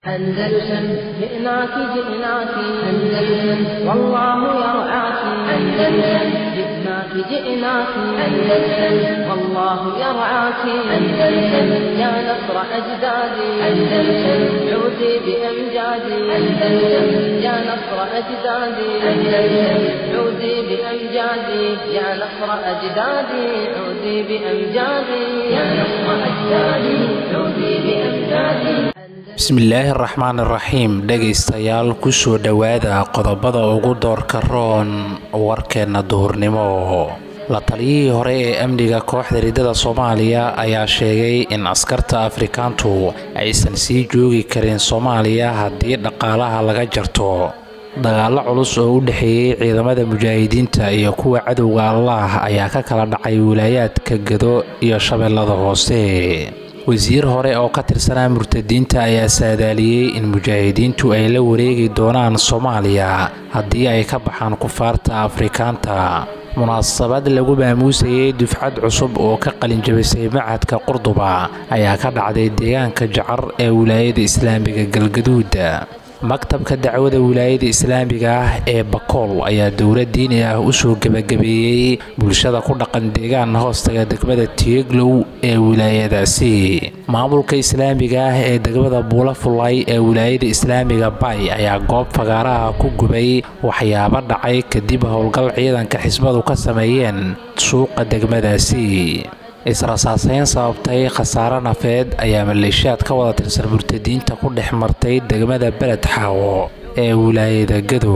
أندلسن جئناك جئناك أندلسن والله يرعاك أندلسن جئناك جئناك أندلسن والله يرعاك أندلسن يا نصر أجدادي أندلسن عودي بأمجادي أندلسن يا نصر أجدادي أندلسن عودي بأمجادي يا نصر أجدادي عودي بأمجادي يا نصر أجدادي عودي بأمجادي bismillaahi raxmaan iraxiim dhegaystayaal kusoo dhowaada qodobada ugu doorka roon warkeenna duhurnimo la taliyihii hore ee amniga kooxda riddada soomaaliya ayaa sheegay in askarta afrikaantu aysan sii joogi karin soomaaliya haddii dhaqaalaha laga jarto dagaallo culus oo u dhexeeyey ciidamada mujaahidiinta iyo kuwa cadowga allaah ayaa ka kala dhacay wilaayaadka gado iyo shabeellada hoose wasiir hore oo ka tirsanaa murtadiinta ayaa saadaaliyey in mujaahidiintu ay la wareegi doonaan soomaaliya haddii ay ka baxaan kufaarta afrikaanta munaasabad lagu maamuusayay dufcad cusub oo ka qalinjabisay macadka qurduba ayaa ka dhacday deegaanka jacar ee wilaayada islaamiga galgaduud maktabka dacwada wilaayada islaamiga ah ee bakool ayaa dowlad diini ah usoo gebagabeeyey bulshada ku dhaqan deegaan hoostaga degmada tieglow ee wilaayadaasi maamulka islaamiga ah ee degmada buula fulay ee wilaayada islaamiga bay ayaa goob fagaaraha ku gubay waxyaabo dhacay kadib howlgal ciidanka xisbadu ka sameeyeen suuqa degmadaasi israsaaseyn sababtay khasaare nafeed ayaa maleeshiyaad ka wada tirsan murtadiinta ku dhex martay degmada beled xaawo ee wilaayada gado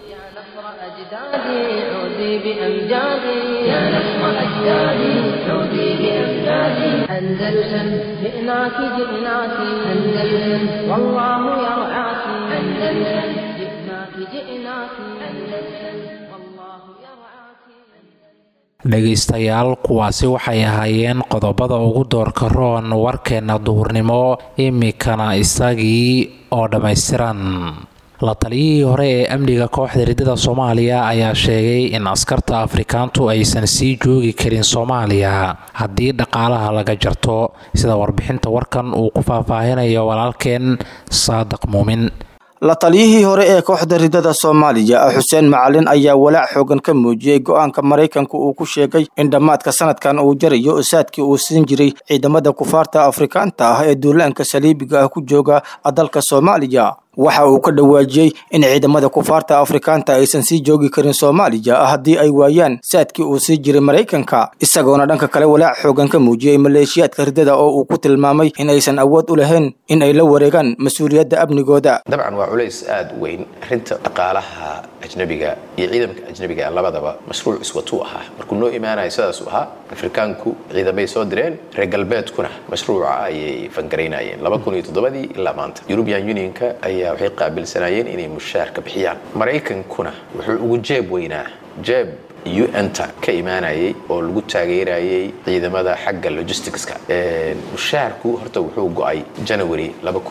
dhegaystayaal kuwaasi waxay ahaayeen qodobada ugu doorka roon warkeenna duhurnimo imikana isagii oo dhammaystiran la taliyihii hore ee amniga kooxda riddada soomaaliya ayaa sheegay in askarta afrikaantu aysan sii joogi karin soomaaliya haddii dhaqaalaha laga jarto sida warbixinta warkan uu ku faahfaahinayo walaalkeen saadiq muumin la taliyihii hore ee kooxda riddada soomaaliya xuseen macalin ayaa walaac xoogan ka muujiyey go-aanka maraykanka uu ku sheegay in dhammaadka sanadkan uu jarayo saadkii uu siin jiray ciidamada kufaarta afrikaanta ah ee duulaanka saliibiga ah ku jooga dalka soomaaliya waxa uu ka dhawaajiyey in ciidamada kufaarta afrikaanta aysan sii joogi karin soomaaliya haddii ay waayaan saadkii uu sii jiray maraykanka isagoona dhanka kale walaac xoogan ka muujiyey maleeshiyaadka riddada oo uu ku tilmaamay in aysan awood u lahayn in ay la wareegaan mas-uuliyadda amnigooda dabcan waa culays aada u weyn arrinta dhaqaalaha ajnabiga iyo ciidamka ajnabiga labadaba mashruuc iswatuu ahaa markuu noo imaanayo sidaasuu ahaa afrikaanku ciidamay soo direen reer galbeedkuna mashruuca ayay fangaraynayeen laba kun iyo toddobadii ilaa maanta eurubian unionka ayaa waxay qaabilsanaayeen inay mushaarka bixiyaan maraykankuna wuxuu ugu jeeb weynaa jeeb un-ta ka imaanayay oo lagu taageerayay ciidamada xagga logisticska mushaarku horta wuxuu go-ay janary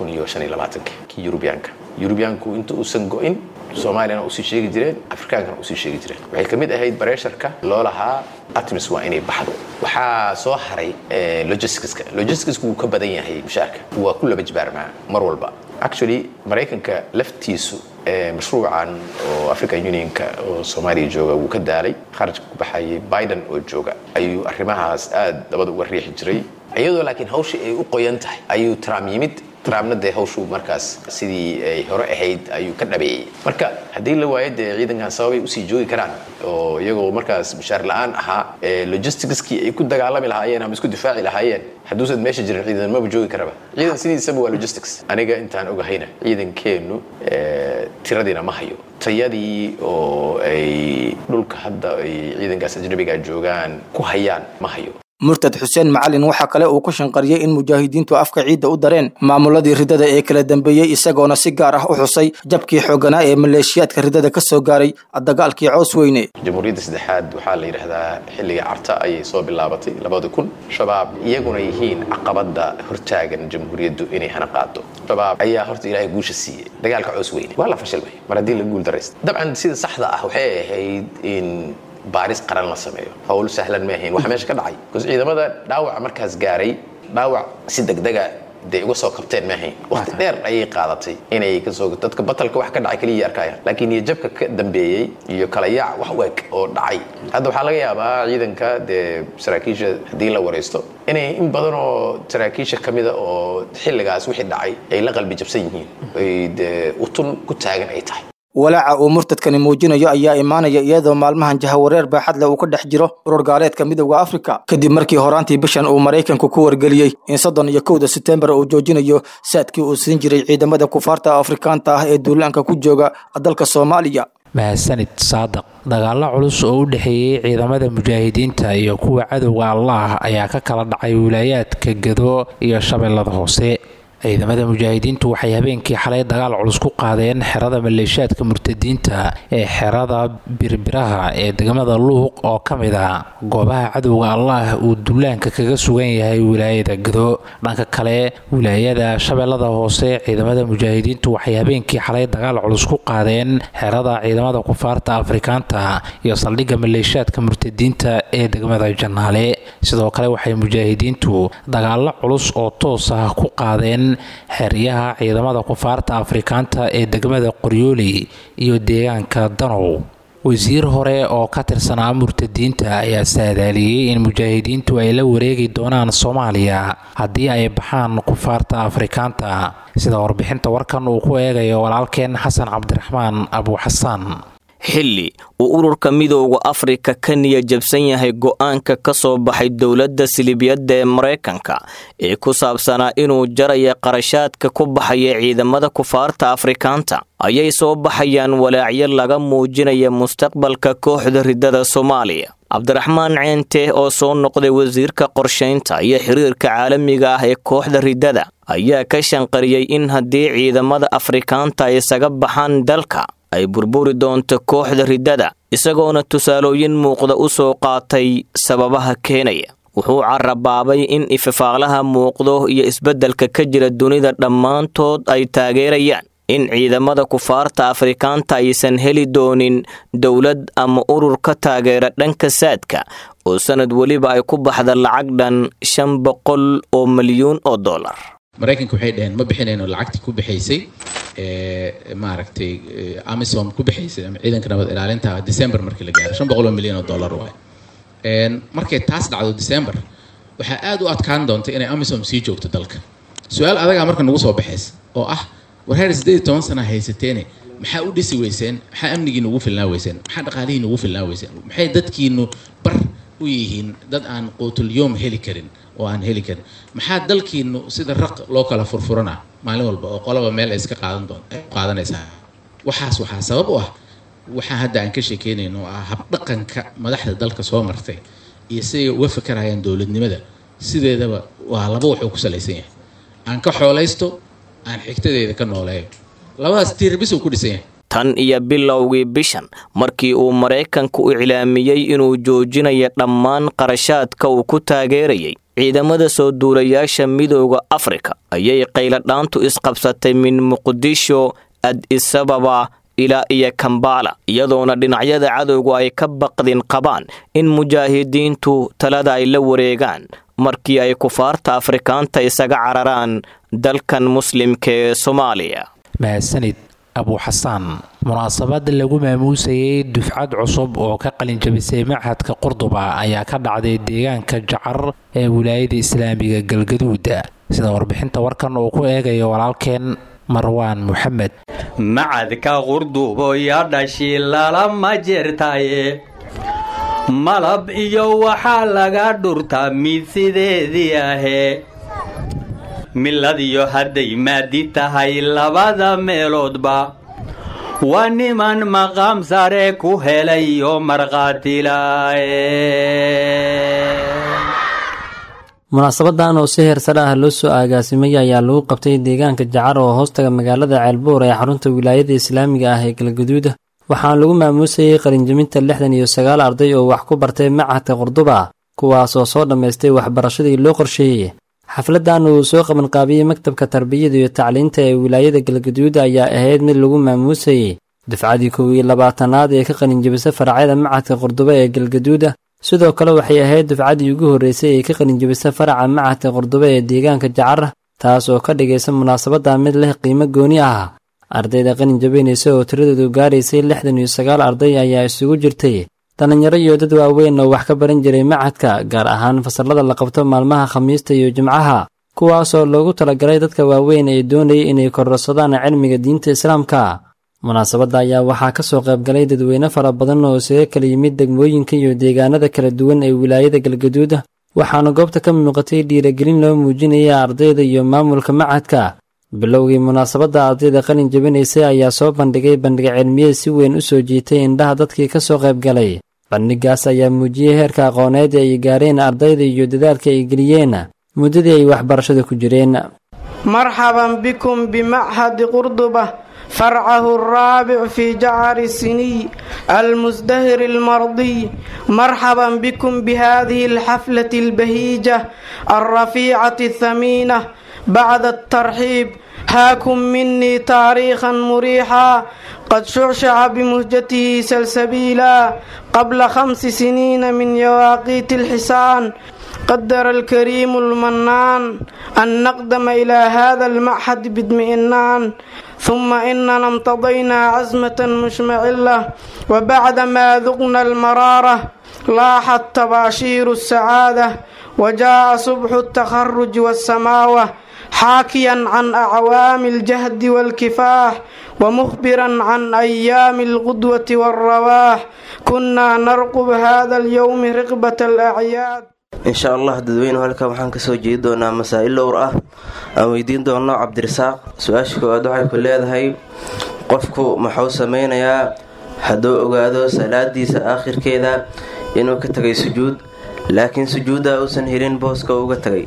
kii eurubianka eurubianku inta uusan go-in soomaaliyana usii sheegi jireen afrikaankana usii sheegi jireen waxay ka mid ahayd bareesharka loo lahaa atmis waa inay baxdo waxaa soo haray logisticska logisticska wuu ka badan yahay mushaarka waa ku laba jibaarmaa mar walba actually maraykanka laftiisu mashruucan oo african unionka oo soomaaliya jooga wuu ka daalay kharajka ku baxayay biden oo jooga ayuu arrimahaas aad dabada uga riixi jiray iyadoo laakiin hawshii ay u qoyan tahay ayuu trump yimid trumpna dee hawshuu markaas sidii ay hore ahayd ayuu ka dhabeeyey marka haddii la waayo dee ciidankan sababay usii joogi karaan oo iyagoo markaas mushaar la-aan ahaa logisticskii ay ku dagaalami lahaayeen ama isku difaaci lahaayeen hadduusan meesha jirin ciidan maba joogi karaba ciidan sidiisaba waa logistics aniga intaan ogahayna ciidankeennu tiradiina ma hayo tayadii oo ay dhulka hadda ay ciidankaas ajnabiga joogaan ku hayaan ma hayo murtad xuseen macalin waxaa kale uu ku shanqariyey in mujaahidiintu afka ciidda u dareen maamuladii riddada ee kala dambeeyey isagoona si gaar ah u xusay jabkii xooganaa ee maleeshiyaadka riddada ka soo gaaray dagaalkii coos weyne jamhuuriyadda saddexaad waxaa la yidhaahdaa xilliga carta ayay soo bilaabatay labada kun shabaab iyaguna yihiin caqabada hortaagan jamhuuriyaddu inay hana qaado shabaab ayaa horta ilaahay guusha siiyey dagaalka coos weyne waa la fashil wey mar haddii la guul daraysta dabcan sida saxda ah waxay ahayd in baaris qaran la sameeyo hawl sahlan ma ahayn waxa meesha ka dhacay bcause ciidamada dhaawaca markaas gaaray dhaawac si degdega dee uga soo kabteen maahayn waqti dheer ayay qaadatay inay kasoo dadka batalka wax ka dhacay keliya arkayaan laakiin iyo jabka ka dambeeyey iyo kala yaac wax weeg oo dhacay hadda waxaa laga yaabaa ciidanka dee saraakiisha haddii la waraysto inay in badan oo saraakiisha ka mida oo xilligaas wixii dhacay ay la qalbi jabsan yihiin ay dee utun ku taagan ay tahay walaaca uu murtadkani muujinayo ayaa imaanaya iyadoo maalmahan jahawareer baaxad leh uu ka dhex jiro urur gaaleedka midowda afrika kadib markii horaantii bishan uu maraykanku ku wargeliyey in soddon iyo kowda setembar uu joojinayo saadkii uu siin jiray ciidamada kufaarta afrikaanta ah ee duulaanka ku jooga dalka soomaaliya mahadsanid saadaq dagaalo culus oo u dhexeeyey ciidamada mujaahidiinta iyo kuwa cadowga allah ayaa ka kala dhacay wilaayaadka gado iyo shabeellada hoose ciidamada mujaahidiintu waxay habeenkii xalay dagaal culus ku qaadeen xerada maleeshaadka murtadiinta ee xerada birbiraha ee degmada luuq oo ka mid a goobaha cadowga allah uu dullaanka kaga sugan yahay wilaayada gado dhanka kale wilaayada shabeellada hoose ciidamada mujaahidiintu waxay habeenkii xalay dagaal culus ku qaadeen xerada ciidamada kufaarta afrikaanta iyo saldhigga maleeshaadka murtadiinta ee degmada janaale sidoo kale waxay mujaahidiintu dagaalo culus oo toos ah ku qaadeen xeryaha ciidamada kufaarta afrikaanta ee degmada qoryooley iyo deegaanka danow wasiir hore oo ka tirsanaa murtadiinta ayaa saadaaliyey in mujaahidiintu ay la wareegi doonaan soomaaliya haddii ay baxaan kufaarta afrikaanta sida warbixinta warkan uu ku eegayo walaalkeen xasan cabdiraxmaan abuuxasaan xilli uu ururka midowda afrika ka niya jabsan yahay go'aanka ka soo baxay dowladda silibiyadda ee maraykanka ee ku saabsanaa inuu jaraya qarashaadka ku baxaya ciidamada kufaarta afrikaanta ayay soo baxayaan walaacyo laga muujinaya mustaqbalka kooxda riddada soomaaliya cabdiraxmaan ceente oo soo noqday wasiirka qorshaynta iyo xiriirka caalamiga ah ee kooxda riddada ayaa ka shanqariyey in haddii ciidamada afrikaanta ay isaga baxaan dalka ay burburi doonto kooxda riddada isagoona tusaalooyin muuqda u soo qaatay sababaha keenaya wuxuu carabaabay in ififaaqlaha muuqdo iyo isbeddelka ka jira dunida dhammaantood ay taageerayaan in ciidamada kufaarta afrikaanta aysan heli doonin dowlad ama urur ka taageera dhanka saadka oo sanad weliba ay ku baxda lacag dhan shan boqol oo milyuun oo dollar maraykanka waxay dhaheen ma bixinayno lacagtii ku bixaysay maaragtay amisom ku bixaysay ama ciidanka nabad ilaalinta december markii la gaaro shan boqol oo milyan oo dollar waay markay taas dhacdo december waxaa aad u adkaan doonta inay amisom sii joogto dalka su-aal adagaa marka nagu soo baxaysa oo ah war heer siddeed iyo toban sana haysateene maxaa u dhisi weyseen maxaa amnigiina ugu filnaa weyseen maxaa dhaqaalihiina ugu filnaa weyseen maxay dadkiinu bar u yihiin dad aan quutulyoom heli karin oo aan heli karin maxaa dalkiinu sida raq loo kala furfurana maalin walba oo qolaba meel ay iska qaadan doon qaadanaysaa waxaas waxaa sabab u ah waxaa hadda aan ka sheekeynayno oo ah habdhaqanka madaxda dalka soo martay iyo siday uga fakarayaan dowladnimada sideedaba waa laba wuxuu ku salaysan yahay aan ka xoolaysto aan xigtadeeda ka nooleeyo labadaas tiirbis uu ku dhisan yahay tan iyo bilowgii bishan markii uu maraykanku u iclaamiyey inuu joojinayo dhammaan qarashaadka uu ku taageerayay ciidamada soo duulayaasha midowda afrika ayay qayladhaantu isqabsatay min muqdisho ad-isababa ilaa iyo kambala iyadoona dhinacyada cadowgu ay ka baqdin qabaan in mujaahidiintu talada ay la wareegaan markii ay kufaarta afrikaanta isaga cararaan dalkan muslimka ee soomaaliya mahadsanid abuuxasaan munaasabad lagu maamuusayay dufcad cusub oo ka qalinjabisay machadka qurduba ayaa ka dhacday deegaanka jacar ee wilaayada islaamiga galgaduuda sida warbixinta warkan uu ku eegayo walaalkeen marwaan moxamed macadka qurdubo ya dhashi lalama jirtaye malab iyo waxaa laga dhurtaa mid sideedii ahee miladiyo hadday maadi tahay labada meeloodba waa niman maqaam sare ku helay oo markhaatilaaye munaasabadan oo si heersare ah loo soo aagaasimay ayaa lagu qabtay deegaanka jacar oo hoostaga magaalada ceelbuur ee xarunta wilaayada islaamiga ah ee galgaduuda waxaana lagu maamuusayay qalinjaminta lixdan iyo sagaal arday oo wax ku bartay machadka qurduba kuwaasoo soo dhammaystay waxbarashadii loo qorsheeyey xafladan uu soo qabanqaabiyey maktabka tarbiyada iyo tacliinta ee wilaayada galgaduuda ayaa ahayd mid lagu maamuusayey dufcadii kow iyo labaatanaad ee ka qalinjabisa faracyada machadka qurduba ee galgaduuda sidoo kale waxay ahayd dufcaddii ugu horreysay ee ka qalinjabisa faraca machadka qurduba ee deegaanka jacar taas oo ka dhigaysa munaasabadda mid leh qiimo gooni ah ardayda qalin jabinaysa oo tiradoodu gaaraysay lixdan iyo sagaal arday ayaa isugu jirtay dhallinyaro iyo dad waaweyn oo wax ka baran jiray macadka gaar ahaan fasallada la qabto maalmaha khamiista iyo jimcaha kuwaasoo loogu talagalay dadka waaweyn ee doonayay inay kororsadaan cilmiga diinta islaamka munaasabadda ayaa waxaa ka soo qaybgalay dadweyne fara badan oo isaga kala yimid degmooyinka iyo deegaanada kala duwan ee wilaayada galgaduud waxaana goobta ka muuqatay dhiiragelin loo muujinaya ardayda iyo maamulka macadka bilowgii munaasabadda ardayda qalin jabinaysay ayaa soo bandhigay bandhig cilmiyeed si weyn u soo jiitay indhaha dadkii ka soo qaybgalay bandhigaas ayaa muujiyey heerka aqooneed ee ay gaareen ardayda iyo dadaalka ay geliyeen muddadii ay waxbarashada ku jireen marxaban bikum bimachadi qurduba farcahu alraabic fi jacari siniy almusdahir almardiy marxaban bikum bihadihi alxaflati albahiija alrafiicati athamiina bacda altarxiib haakum minii taariikhan muriixa qad shucshaca bimuhjatihi salsabiila qabla khamsi siniina min yawaaqiiti alxisaan قدر الكريم المنان أن نقدم إلى هذا المعهد باطمئنان ثم إننا امتضينا عزمة مشمعلة وبعدما ذقنا المرارة لاحت تباشير السعادة وجاء صبح التخرج والسماوة حاكيا عن أعوام الجهد والكفاح ومخبرا عن أيام الغدوة والرواح كنا نرقب هذا اليوم رقبة الأعياد insha allah dadweynuhu halkan waxaan kasoo jeedi doonaa masaa-il dhowr ah aan weydiin doono cabdirasaaq su-aasha koowaad waxay ku leedahay qofku muxuu sameynayaa hadduu ogaado salaadiisa aakhirkeeda inuu ka tagay sujuud laakiin sujuudda uusan helin booska uga tagay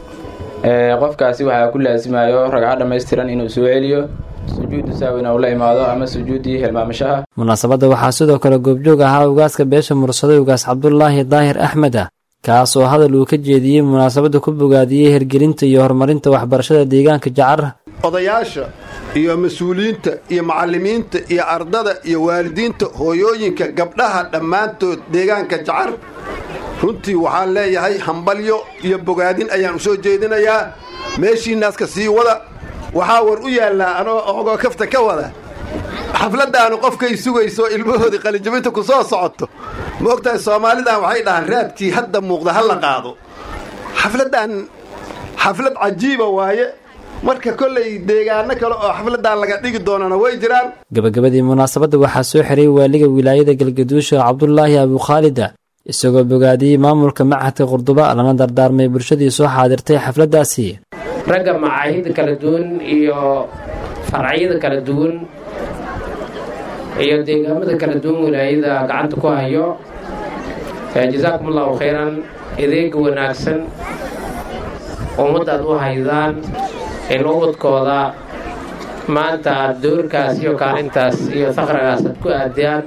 qofkaasi waxaa ku laasimayo ragco dhammaystiran inuu soo celiyo sujuudu saawina uu la imaado ama sujuuddii helmaamashaha munaasabadda waxaa sidoo kale goobjoog ahaa ugaaska beesha mursaday ugaas cabdulaahi daahir axmed ah kaas oo hadal uu ka jeediyey munaasabadda ku bogaadiyey hirgelinta iyo horumarinta waxbarashada deegaanka jacar odayaasha iyo mas-uuliyiinta iyo macallimiinta iyo ardada iyo waalidiinta hooyooyinka gabdhaha dhammaantood deegaanka jacar runtii waxaan leeyahay hambalyo iyo bogaadin ayaan u soo jeedinayaa meeshiinaaska sii wada waxaa war u yaallaa anoo ogoo kafta ka wada xafladdaanu qofkay sugayso ilmahoodii qalinjabinta ku soo socoto ma ogtahay soomaalidan waxay dhahaan raadkii hadda muuqda ha la qaado xafladdan xaflad cajiiba waaye marka kollay deegaano kale oo xafladdan laga dhigi doonana way jiraan gabagabadii munaasabadda waxaa soo xiray waaliga wilaayada galgaduusha cabdulaahi abukhaalida isagoo bogaadiyey maamulka machadka qurduba lana dardaarmay bulshadii soo xaadirtay xafladdaasi ragga macaahidda kala duwan iyo farcyada kala duwan iyo deegaamada kala duwan wilaayada gacanta ku hayo jasaakum allahu khayran adeega wanaagsan ummaddaad u haydaan in ubadkooda maanta aad doorkaas iyo kaalintaas iyo faqragaas aad ku aadiyaan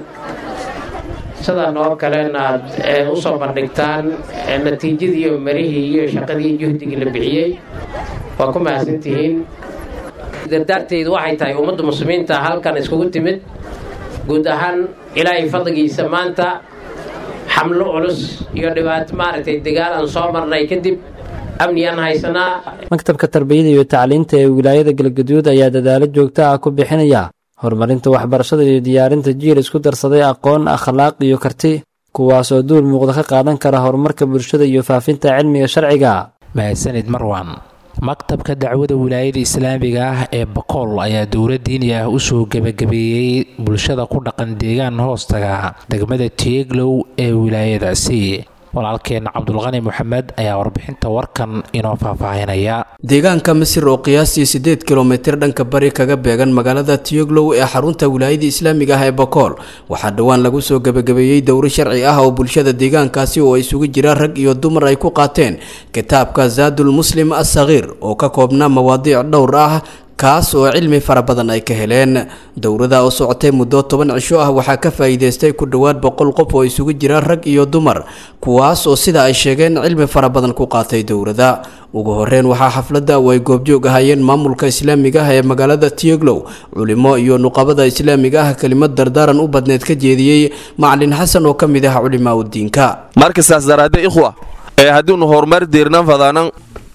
sidan oo kalena aad u soo bandhigtaan natiijadii iyo marihii iyo shaqadii juhdigii la bixiyey waa ku mahadsantihiin dardaarteydu waxay tahay ummadda muslimiinta halkan iskugu timid guud ahaan ilaahay fadligiisa maanta xamlo culus iyo dhibaato maaragtay dagaal aan soo marnay kadib amniyaan haysanaa maktabka tarbiyada iyo tacliinta ee wilaayada galgaduud ayaa dadaalo joogto ah ku bixinaya horumarinta waxbarashada iyo diyaarinta jiil isku darsaday aqoon akhlaaq iyo karti kuwaasoo duul muuqda ka qaadan kara horumarka bulshada iyo faafinta cilmiga sharciga mahadsanid marwan maktabka dacwada wilaayada islaamiga ah ee bakool ayaa dowla diini ah usoo gebagabeeyey bulshada ku dhaqan deegaan hoostaga degmada tieglow ee wilaayadaasi walaalkeen cabdulqani moxamed ayaa warbixinta warkan inoo faahfaahinaya deegaanka misir oo qiyaastii siddeed kilomitir dhanka bari kaga beegan magaalada tiyoglow ee xarunta wilaayada islaamiga ah ee bakool waxaa dhowaan lagu soo gebagabeeyey dowro sharci ah oo bulshada deegaankaasi oo isugu jira rag iyo dumar ay ku qaateen kitaabka zaadul muslim assakiir oo ka koobnaa mawaadiic dhowr ah kaas oo cilmi fara badan ay ka heleen dowrada oo socotay muddo toban cisho ah waxaa ka faa'iidaystay ku dhowaad boqol qof oo isugu jira rag iyo dumar kuwaas oo sida ay sheegeen cilmi fara badan ku qaatay dowrada ugu horeyn waxaa xafladda oo ay goobjoog ahayeen maamulka islaamiga ah ee magaalada tiyoglow culimo iyo nuqabada islaamiga ah kelimad dardaaran u badneed ka jeediyey macalin xasan oo ka mid ah culimaa udiinka marka saas daraadee ikhwa ee haddiinu horumar diirnan fadaanan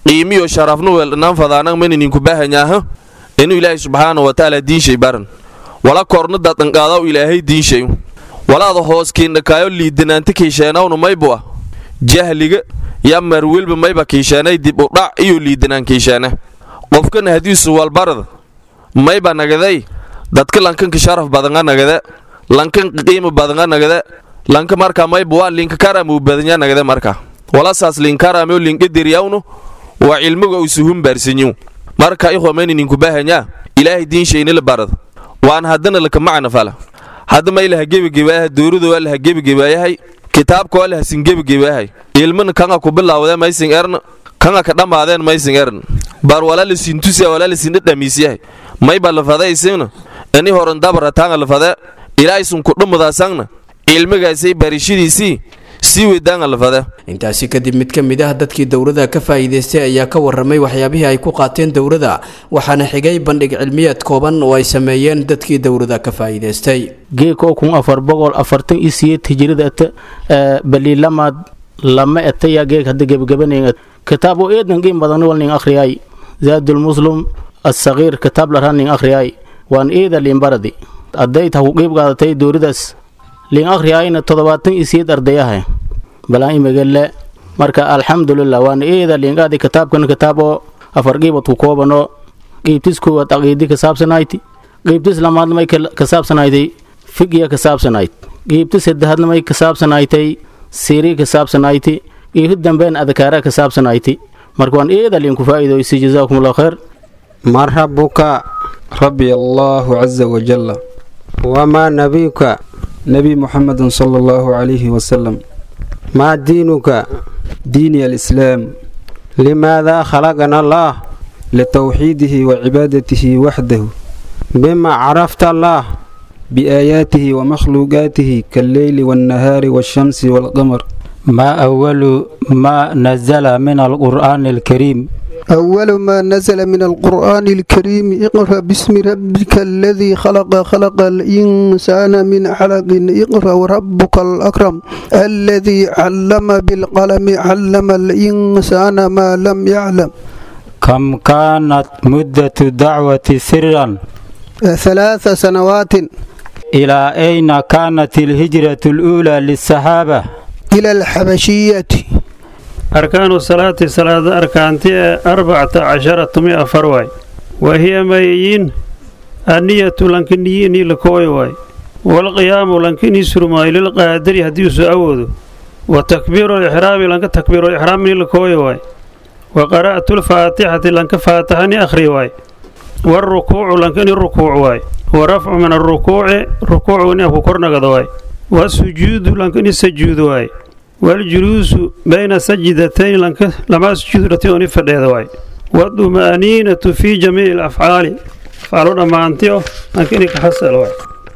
qiimiyo sharafnu weldhanaan fadaanag maninku bahanyaaha inu ilaahay subxaana watacaala diinshay baran wala korna dadanqaadaw ilaahay diinshay walaada hoos kiindhakaayo liidanaanta kiisheenawna maybu ah jahliga ya marwelba mayba kiisheenay dib u dhac iyo liidanaan kiisheene qofkana hadiisu walbarada mayba nagaday dadka lankanka sharaf badanga nagade lankan qiima badanga nagade lanka marka mayba waa linka karamuu badanya nagade marka walasaas linkarameo linkadiriyawnu waa cilmiga usuhun baarsanyu marka ikhwamaynininku bahanyaa ilaahay diinshaynila barada waan haddana laka macna fala hadda may laha gebagebaayahay dowrada waa laha gebagebaayahay kitaabka waa lahasin gebagebaayahay ilmana kanga ku bilaawdee maysin erna kanga ka dhammaadeen maysin ern bar walaa lasin tusiya walaa lasin dhadhamiisyahay mayba lafada isina ini horan dabara taanga lafade ilaaisun ku dhumadaasangna cilmigaasay barishadiisii sii weydaanga lafade intaasi kadib mid ka mid ah dadkii dowrada ka faa'iidaystay ayaa ka warramay waxyaabihii ay ku qaateen dowrada waxaana xigay bandhig cilmiyeed kooban oo ay sameeyeen dadkii dowrada ka faa'iidaystay geeko kun afar boqol afartan iyo siyeed hijirada ata baliilamaad lama etaya geeg hadda gebagabanen kitaab oo eedan qiim badan wal nin akhriyay zaadul muslim assagiir kitaab la nin akhriyay waan eeda liin baradi hadday tahu qiib qaadatay dowradaas liin akhriyayna toddobaatan iyo siyeed ardayaha balaan imagale marka alxamdulilah waan eeda liinqaadi kitaabkan kitaab oo afar qiibad ku koobano qiibtis koowaad aqiidi ka saabsanayti qiibtis lamaadna may ka saabsanaytay figiya ka saabsanayd qiibtis saddexaadna may ka saabsanaytay siiri ka saabsanayti qiibti dambeen adkaara ka saabsanayti marka waan eeda liinku faa'iidoysi jazaakum allah khayr man rabbuka rabbi allahu caza wajalla wamaa nabiyuka nebi muxamedin sala allahu calayhi wasalam maa diinuka diini alislaam limaadaa khalaqana allaah litowxiidihi wa cibaadatihi waxdahu bima carafta allaah biaayaatihi wa makhluuqaatihi kalleyli waannahaari waashamsi waalqamar ما أول ما نزل من القرآن الكريم أول ما نزل من القرآن الكريم اقرأ باسم ربك الذي خلق خلق الإنسان من علق اقرأ وربك الأكرم الذي علم بالقلم علم الإنسان ما لم يعلم كم كانت مدة الدعوة سرا ثلاث سنوات إلى أين كانت الهجرة الأولى للصحابة إلى الحبشية أركان الصلاة صلاة أركانتي أربعة عشرة مئة فرواي وهي ميين النية لنكنيين لكوي واي والقيام لنكن يسرماي للقادر هديس أود وتكبير الإحرام لنك تكبير الإحرام لكوي واي وقراءة الفاتحة لنك فاتحني أخري واي والركوع لنكن الركوع واي ورفع من الركوع ركوع ونأكو كرنا واي والسجود لنكن السجود واي والجلوس بين سجدتين لنك لما سجود رتيوني فديد واي والطمأنينة في جميع الأفعال فعلونا ما أنتيو لكن كحصل واي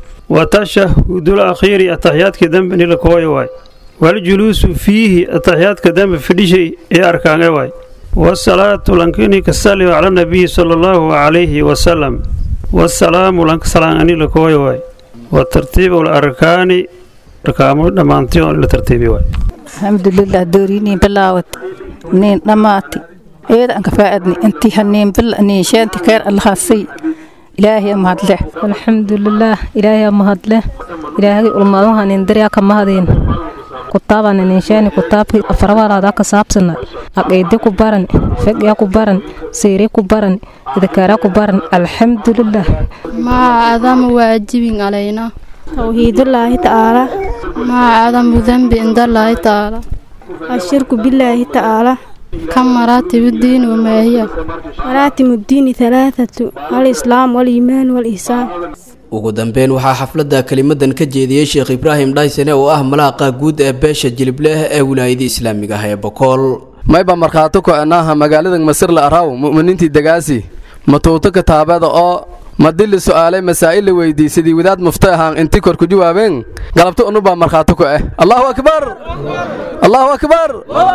وتشهد الأخير التحيات كذنب لكوي واي والجلوس فيه التحيات كذنب في شيء أركان واي والصلاة لنكني كسلم على النبي صلى الله عليه وسلم والسلام لنك سلام أني لكوي واي وترتيب الأركان ركامو دمانتيون لترتيبي واي alxamdulilah dooriinii bilaawad niin dhammaati eeda aan ka faaadni intii haniin bil niisheenti keer allahasay ilaahay mahadle alxamdulilah ilaahay mahadle ilaahay ulmaadaha nindiryaa ka mahadeen kutaabani niisheeni kutaabki afarabaraada ka saabsana aqeedi ku baran fegya ku baran siiri ku baran idakaara ku baran alxamdulilah ما عظم واجب علينا توحيد الله تعالى ما عظم ذنب عند الله تعالى الشرك بالله تعالى كم مراتب الدين وما هي مراتب الدين ثلاثة الإسلام والإيمان والإحسان ugu dambeyn waxaa xafladda kelimadan ka jeediyey sheekh ibraahim dhaysane oo ah malaaqa guud ee beesha jilibleh ee wilaayada islaamiga ah ee bokool mayba markhaato ko-anaaha magaalada masir la araw mu'miniintii degaasi matuuto kitaabada oo madili su'aalay masaa'il la weydii sidii wadaad mufta ahaan intii kor ku jawaabeen galabto unubaa markhaato ku ah allahu akbar allahu akbar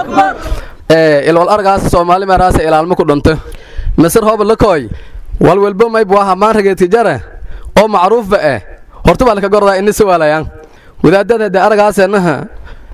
ilwal argaas soomaali meeraasa ilaalmo ku dhunto masir hooba lakooy walwalbo mayb waa hamaan rageedka jare oo macruufba eh horta baa laka gordaa ini su'aalayaan wadaadada de aragaasenaha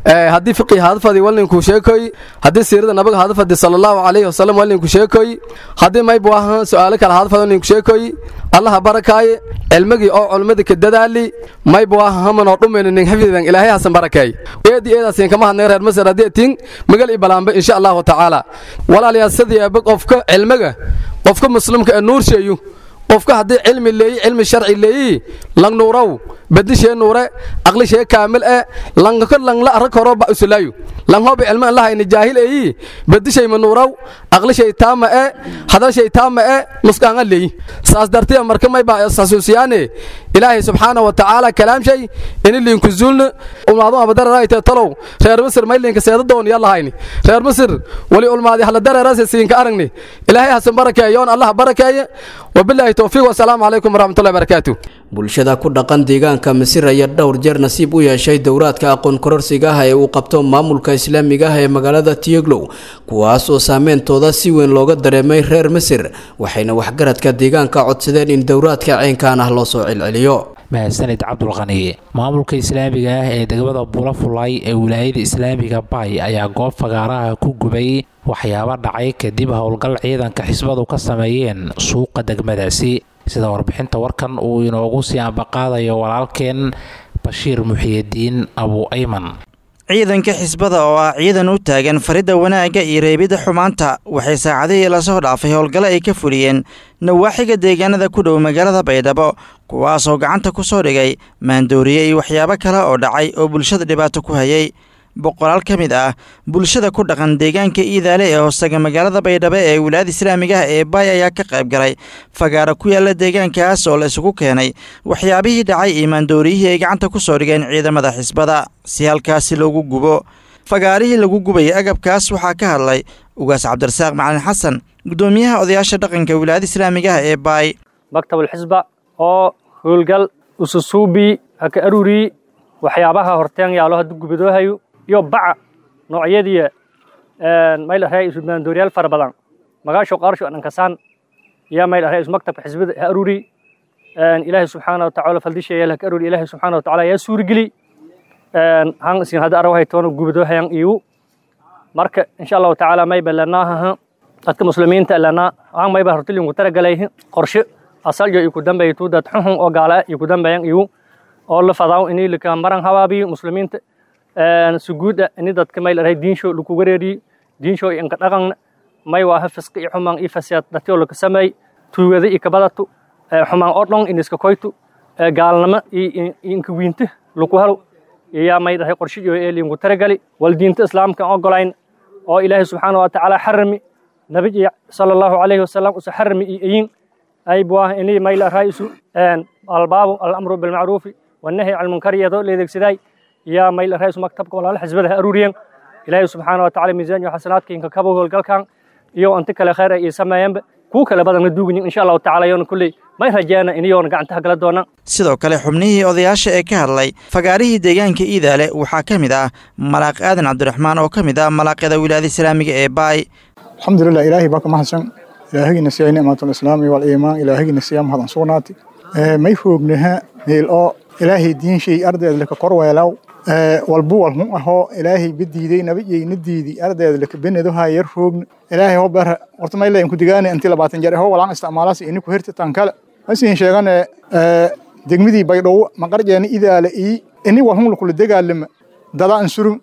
haddii fiqi hadfadi walninku sheekoy haddii siirada nabiga hadfadi sallallahu alayhi wasallam walninku sheekoy haddii maybu ahan su'aalo kale hadfadi walninku sheekoy allaha barakaaye cilmigii oo culmada ka dadaali maybu ahan hamanoo dhumayna nin xifdidan ilaahay hasan barakeey eedi eedaasin kama hadnay reer masar haddii tin magal i balaanba insha allahu tacaala walaalayaal sidii aba qofka cilmiga qofka muslimka ee nuur sheeyu qofka haddii cilmi leeyi cilmi sharci leeyi lang nuuraw badishee nuure aqlishee kaamil e langka langla arag horo ba usulaayu lang hobi cilmi an lahayni jaahil eeyi badishay ma nuuraw aqlishay taama e hadalshay taama e nusqaanga leeyi saas dartiya marka may ba xasuusiyaane ilaahay subxaana wa tacaala kalaamshay ini liinku zuulna ulmaadu abadararayte talow reer misir may liinka seedadoon ya lahayni reer misir wali ulmaadi hala dareerase siinka aragni ilaahay hasan barakeeyoon allah barakeeye wabilaahi towfiiq wasalaamu calaykum waraxmatullahi barakaatu bulshada ku dhaqan deegaanka misir ayaa dhowr jeer nasiib u yeeshay dowraadka aqoon kororsiga ah ee uu qabto maamulka islaamiga ah ee magaalada tiyoglow kuwaas oo saameyntooda si weyn looga dareemay reer misir waxayna waxgaradka deegaanka codsadeen in dowraadka ceynkan ah loo soo celceliyo mahadsanid cabdulqani maamulka islaamiga ah ee degmada bulafulay ee wilaayada islaamiga bay ayaa goob fagaaraha ku gubay waxyaabo dhacay kadib howlgal ciidanka xisbadu ka sameeyeen suuqa degmadaasi sida warbixinta warkan uu inoogu sii ambaqaadayo walaalkeen bashiir muxiyidiin abu ayman ciidanka xisbada oo ah ciidan u taagan faridda wanaagga iyo reebidda xumaanta waxay saacadihii lasoo dhaafay howlgalo ay ka fuliyeen nawaaxiga deegaanada ku dhow magaalada baydhabo kuwaasoo gacanta ku soo dhigay maandooriye iyo waxyaabo kale oo dhacay oo bulshada dhibaato ku hayay boqolaal ka mid ah bulshada ku dhaqan deegaanka iidaale ee hoostaga magaalada baydhabo ee wilaayada islaamiga ah ee baay ayaa ka qayb galay fagaaro ku yaala deegaankaas oo la isugu keenay waxyaabihii dhacay iyo maandooriyihii ay gacanta ku soo dhigeen ciidamada xisbada si halkaasi loogu gubo fagaarihii lagu gubayay agabkaas waxaa ka hadlay ugaas cabdirasaaq macalin xasan guddoomiyaha odayaasha dhaqanka wilaayada islaamiga ah ee baay maktabulxisba oo howlgal ususuubi haka aruri waxyaabaha horteen yaalo haddu gubadoohayo iyo baca noocyadii mayl arhay isu maandooriyaal fara badan magaasho qaarsho dhankasaan iyo mayl arhay isu maktabka xisbada ha aruri ilaahay subxaana watacaala faldisheeya haka aruri ilaahay subxaana watacaala yaa suurigeli han isin hadda arawahay toona gubadoohayan iyu marka insha allahu tacaala mayba lanaahaha dadka muslimiinta lanaa han mayba hortilinku taragalay qorshe asaljo iku dambeeytu dad xuxun oo gaala iku dambeeyan iyu oo la fadaaw inii lika maran habaabiyo muslimiinta suguuda ini dadka mayl arhay diinsho laku wareeriyo diinsho inka dhaqan may waaha fisqi iyo xumaan iyo fasiyaad dadkoo laka sameey tuugada iyo kabadatu xumaan oo dhan iniska koytu gaalnimo iyo inka wiinta laku helo iyaa may dhahay qorshiyo ee liinku taragali wal diinta islaamka ogolayn oo ilaahay subxaana wa tacaala xarami nabiga sala allahu calayhi wasalam usa xarami iyo eyin ay buah inii mayl arhay isu albaabu alamru bilmacruufi والنهي عن المنكر يدو ليدك سداي يا ميل الرئيس مكتبك ولا حزبها أروريان إلهي سبحانه وتعالى ميزان وحسناتك إنك كبوه والقلقان يو أنت كلا خير يسمى كو كلا بدن ندوغني إن شاء الله تعالى يون كل ما يرجعنا إن يون قعنتها قلا دونا sidoo kale xubnihii odayaasha ee ka hadlay fagaarihii deegaanka iidaale waxaa ka mid ah malaaq aadan cabdiraxmaan oo ka mid ah malaaqyada wilaayada islaamiga ee baay alxamdulilah ilaahay baa ka mahadsan ilaahigina siiyay nicmatulislaami waliimaan ilaahigina siyaa mahadan sugnaati may foognaha meel oo ilaahay diinshay ardeed laka korweelaw walbu walhun ahoo ilaahay badiiday nabiyayna diidi ardeed laka benedoha yar roogna ilaahay ho ber horta mayla inku digaane intii labaatan jeer ho walaan isticmaalaas iniku herti tan kale masiin sheegane degmidii baydhow maqarjeena idaala ii ini walhun lakula degaalama dada ansurun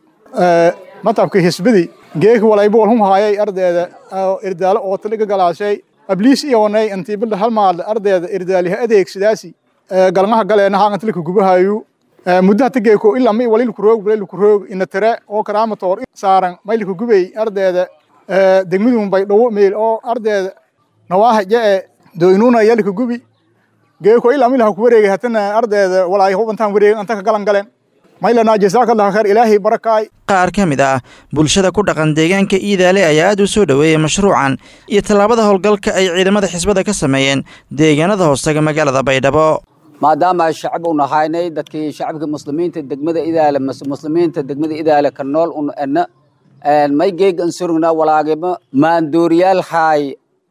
matabka hisbidi geeki walaybu walhun haayay ardeeda irdaalo oo taliga galaashay abliis iyoonay intii bilda halmaadle ardeeda irdaaliha adeegsidaasi galmaha galeena haangatlika gubahayu muddaha tageeko ilaa may waliilku roog waliilku roog ina tire oo karaamatoor saaran maylika gubay ardeeda degmidun bay dhowo meel oo ardeeda nawaaha jee doynuna yalika gubi geeko ilaa milaha ku wareegay hatana ardeeda walaay hubantaan wareegin antaka galan galeen maylana jasaakallahu khair ilaahay barakaay qaar ka mid ah bulshada ku dhaqan deegaanka iidaale ayaa aad u soo dhoweeyey mashruucan iyo tallaabada howlgalka ay ciidamada xisbada ka sameeyeen deegaanada hoostaga magaalada baydhabo maadaama ay shacab u nahaynay dadkii shacabka muslimiinta degmada idaale muslimiinta degmada idaale ka nool un ena may geegan surugna walaagimo maanduuriyaal haay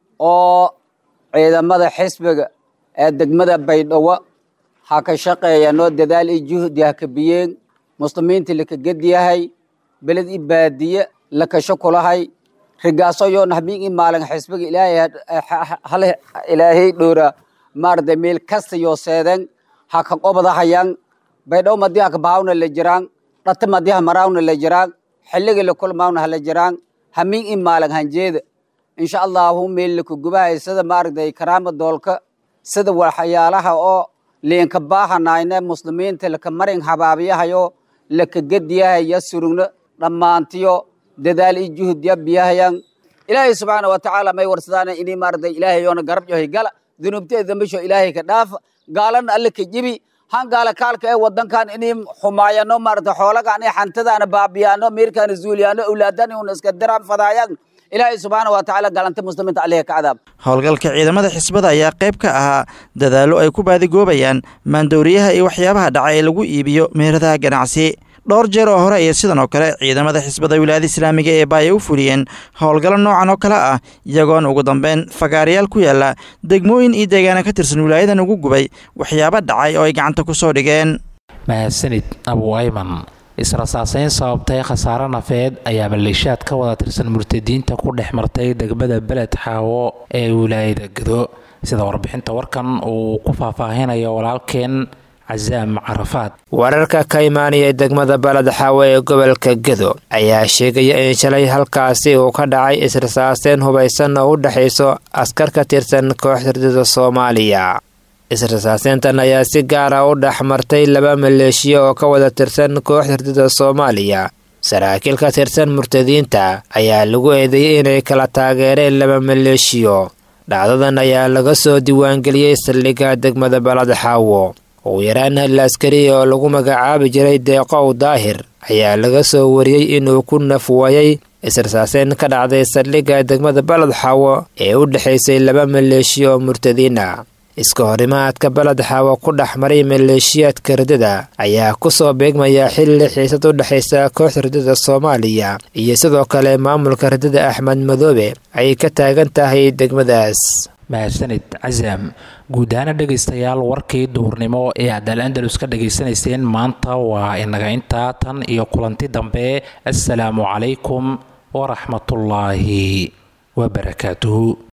oo ciidamada xisbiga ee degmada baydhabo ha ka shaqeeyanoo dadaal iyo juhdi ha ka biyeen muslimiinta laka ged yahay beled i baadiye lakasho kulahay rigaaso yoo nahmiin i maalin xisbiga ilaahay hal ilaahay dhoora maaragtay meel kasta yoo seeden ha ka qobadahayaan baydhow madii ha ka bahawna la jiraan dhata madii ha maraawna la jiraan xilliga la kulmaawna hala jiraan hamiin i maalin hanjeeda insha allahu meel laku gubahay sida maaragtay karaama doolka sida waxyaalaha oo liinka baahanayna muslimiinta laka marin habaabiyahayo laka gediyahaya surugno dhammaantiyo dadaal i juhdiya biyahayan ilaahay subxaana watacaala may warsadaan ini maaragtay ilaahay yoona garab yohay gala dunuubteeda dambisho ilaahay ka dhaafa gaalana alle ka jibi han gaala kaalka ee wadankan inay xumaayano maaragtay xoolagaan ee xantadaana baabiyaano miirkaana zuuliyaano awlaadani una iska diraan fadaayaan ilaahay subxaana watacaala galanta muslimiinta alleha ka cadaab howlgalka ciidamada xisbada ayaa qayb ka ahaa dadaallo ay ku baadigoobayaan maandowriyaha iyo waxyaabaha dhaca ee lagu iibiyo meheradaha ganacsi dhowr jeer oo hore iyo sidan oo kale ciidamada xisbada wilaayada islaamiga ee baaya u fuliyeen howlgallo noocan oo kale ah iyagoona ugu dambeyn fagaarayaal ku yaala degmooyin iyo deegaana ka tirsan wilaayadan ugu gubay waxyaabo dhacay oo ay gacanta ku soo dhigeen mahadsanid abu ayman israsaaseyn sababtay khasaare nafeed ayaa maleeshaad ka wada tirsan murtadiinta ku dhex martay degmada beled xaawo ee wilaayada gado sida warbixinta warkan uu ku faahfaahinayo walaalkeen casaam carafaad wararka ka imaanaya degmada baled xaawo ee gobolka gedo ayaa sheegaya in shalay halkaasi uu ka dhacay israsaaseyn hubaysan oo u dhexayso askar ka tirsan kooxda ridada soomaaliya israsaaseyntan ayaa si gaara u dhex martay laba maleeshiya oo ka wada tirsan kooxda ridada soomaaliya saraakiil ka tirsan murtadiinta ayaa lagu eedeeyey inay kala taageereen laba maleeshiyo dhacdadan ayaa laga soo diiwaangeliyey saldhigga degmada baled xaawo ugu yaraan hal askari oo lagu magacaabi jiray deeqow daahir ayaa laga soo wariyey inuu ku nafwayay israsaaseyn ka dhacday saldhigga degmada baled xaawo ee u dhexaysay laba maleeshiya oo murtadiina iska horimaadka baled xaawo ku dhex maray maleeshiyaadka ridada ayaa kusoo beegmaya xilli xiisad u dhexaysa kooxda ridada soomaaliya iyo sidoo kale maamulka ridada axmed madoobe ay ka taagan tahay degmadaas mahadsanid casaam guud ahaana dhegaystayaal warkii duhurnimo ee aad al andalus ka dhegaysanayseen maanta waa inaga intaa tan iyo kulanti dambe assalaamu calaykum waraxmatullaahi wabarakaatuhu